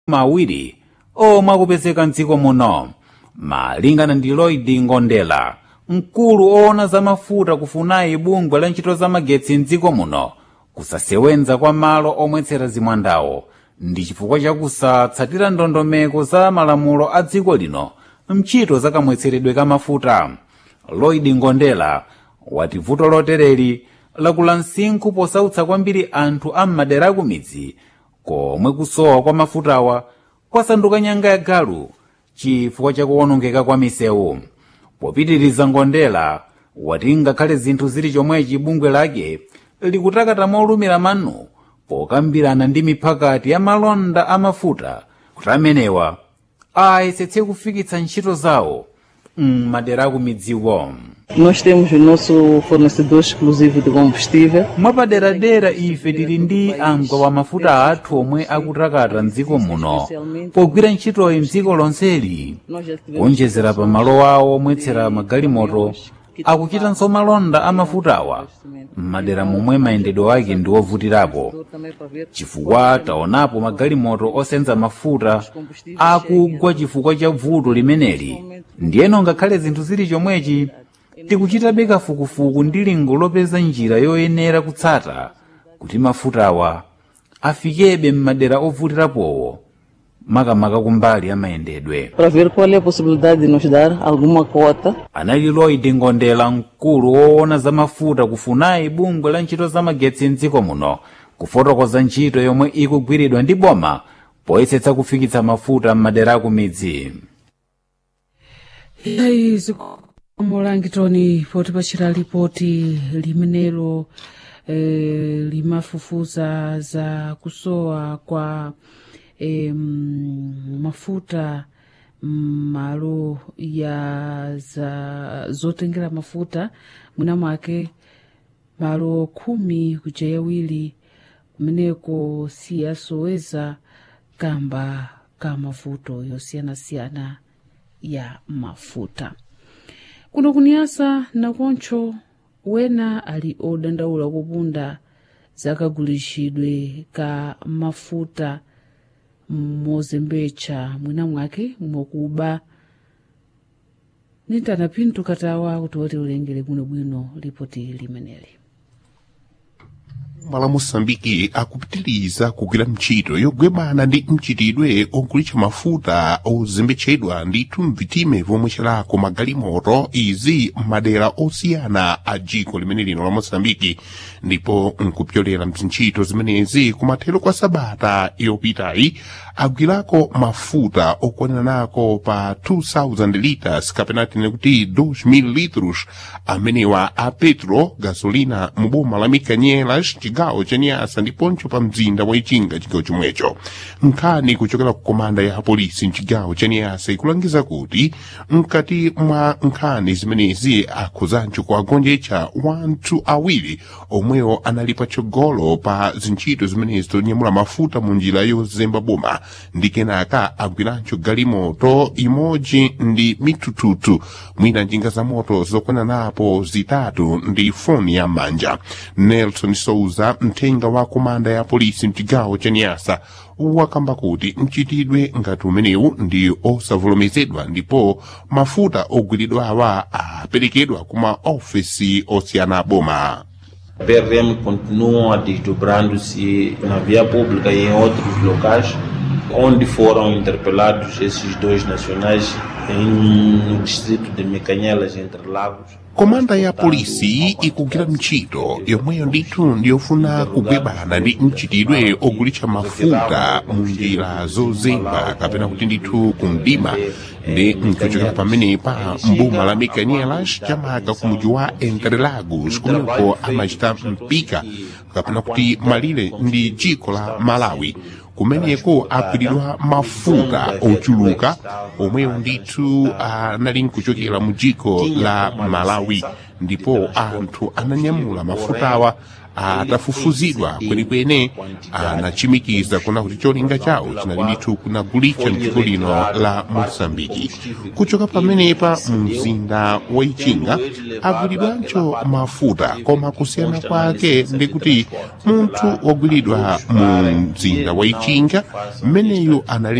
mawiri omwe akupezeka mdziko muno malingana ndi lloyd ngondela mkulu oona za mafuta kufunayi bungwe la ntchito za magetsi mdziko muno kusasewenza kwa malo omwetsera zimwandawo ndi chifukwa chakusatsatira ndondomeko za malamulo a dziko lino mchito za kamwetseredwe ka mafuta lloyd ngondela wati vuto lotereri lakula msinkhu posautsa kwambiri anthu a m'madera akumidzi komwe kusowa kwa mafutawa kwasanduka nyanga ya galu chifukwa chakuwonongeka kwa misewu popitiriza ngondela wati ngakhale zinthu zili chomwechi bungwe lake likutakata molumira manu pokambirana ndi miphakati ya malonda amafuta kuti amenewa ayesetse kufikitsa ntchito zawo m'madera akumidziwo Nós temos o nosso fornecedor exclusivo de combustível. mwapaderadera ife tili ndi amgwa wa mafuta athu omwe akutakata mdziko muno pogwira ntchitoyi mdziko lonseli Nós já tivemos kuonjezera pa malo awo omwetsera magalimoto akuchitanso malonda amafutawa m'madera momwe mayendedwe ake ndi ovutirapo também para ver chifukwa taonapo magalimoto osenza mafuta akugwa chifukwa cha vuto limeneli ndiyeno ngakhale zinthu zili chomwechi tikuchitabe kafukufuku ndi lingo lopeza njira yoyenera kutsata kuti mafutawa afikebe m'madera ovutirapowo makamaka kumbali ya mayendedwe para ver qual é a possibilidade de nos dar alguma cota anali lloyd ngondela mkulu woona za mafuta kufunayi bungwe la ntchito za magetsi mdziko muno kufotokoza ntchito yomwe ikugwiridwa ndi boma poyesetsa kufikitsa mafuta m'madera akumidzi yayi zikomolangitoni potipachira lipoti limenelo eh, limafufuza za kusowa kwa eh, mafuta malo ya za zotengera mafuta mwina mwake malo khumi kuja yawiri kumeneko siyasoweza kamba ka mavuto yosiyanasiyana ya mafuta kuno kuniyasa nakoncho wena ali odandaula kupunda zakagulishidwe ka mafuta mozembetsa mwina mwake mwakuba nintana pinto katawa kuti woti ulengere bwinobwino lipoti limeneli mala moçambike akupitiriza kugwira ntchito yogwebana ndi mchitidwe ogulitsa mafuta ozembetsedwa ndithu mvitime vomwe celako magalimoto izi m'madera osiyana a dziko limene lino la moçambike ndipo nkupyolera mzintchito zimenezi kumathero kwa sabata yopitayi agwirako mafuta okwanirako pa 2000 liters kapena tine kuti 2000 litros amenewa a petro gasolina mu boma la mikanyelas chigawo cha nyasa ndiponso pa mzinda wa ichinga chigawo chomwecho nkhani kuchokera ku komanda ya polisi mchigawo cha nyasa ikulangiza kuti mkati mwa nkhani zimenezi akhuzancho kuagonjetsa wanthu awiri omwewo anali patsogolo pa zintchito zimenezi zonyamula mafuta mu njira yozemba boma ndi kenaka agwirancho galimoto imodzi ndi mitututu mwina njinga za moto zokwana napo zitatu ndi foni ya manja nelson souza mthenga wa komanda ya polisi mchigawo cha nyasa wakamba kuti mchitidwe ngati umenewu ndi osavomerezedwa ndipo mafuta ogwiridwa awa aperekedwa kuma ofesi osiyana aboma PRM continuam desdobrando-se na via pública e em outros locais, onde foram interpelados esses dois nacionais em, no distrito de Mecanhelas, entre Lagos. komanda ya polisi ikugwira ntchito yomweyo ndithu ndiyofuna kugwebana ndi mchitidwe ogulitsa mafuta mu njira zozemba kapena kuti ndithu kumdima ndi nkuchokera pamenepa mboma la mecanielas chamaka ku mudzi wa entre lagos kumeneko amachita mpika kapena kuti malire ndi dziko la malawi kumeneko agwiridwa mafuta ochuluka omwewo ndithu anali nkuchokera mu dziko la malawi ndipo anthu ananyamula mafutawa atafufuzidwa kwenikweni anachimikiza kuna kuti cholinga chawo chinali ndithu kunagulitsa mdziko lino la mosambiki kuchoka pamenepa mu mzinda wa ichinga agulidwanso mafuta koma kusiyana kwake ndikuti munthu wagulidwa mu mzinda wa ichinga mmeneyu anali